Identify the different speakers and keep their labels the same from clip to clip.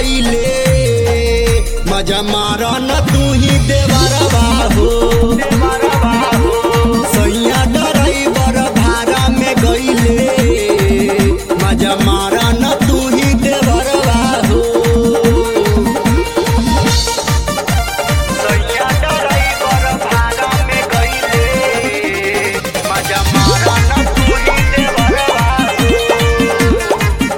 Speaker 1: गईले मजा मारा न तू ही देवरवा हो सैया ड्राइवर भाड़ा में गईले मजा मारा न तू ही देवरवा हो सैया ड्राइवर भाड़ा में गईले मजा मारा न तू ही देवरवा हो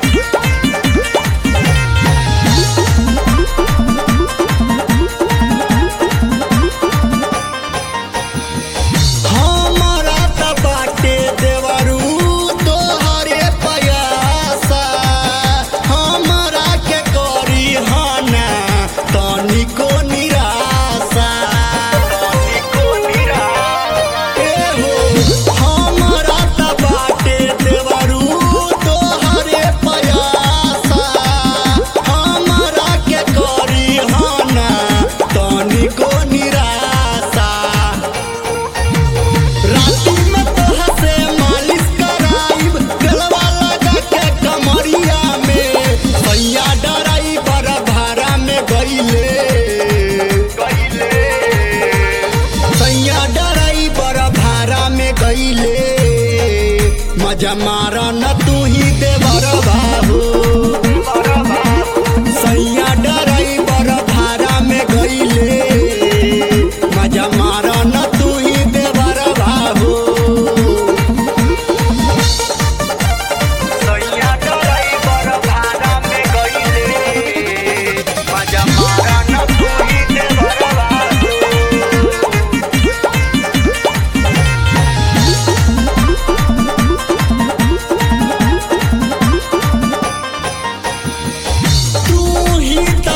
Speaker 1: हमारा त बाटे देवरू तोहरे पयासा हमारा के करी हना तनिको निराशा तनिको निराशा ए हो हमारा त बाटे देवरू तोहरे पयासा हमारा के करी हना तनिको निराशा राती में तोहा से मालिश कराइब गलवा लगा के कमरिया में सैया ड्राइवर भाड़ा में गईले सैया ड्राइवर भाड़ा में गईले मजा मारा न तू ही देवर बाबू सैया ड्राइवर भाड़ा में गईले मजा मारा न तू ही देवर बाबू सैया ड्राइवर भाड़ा में गईले मजा मारा न तू ही देवर बाबू तू ही त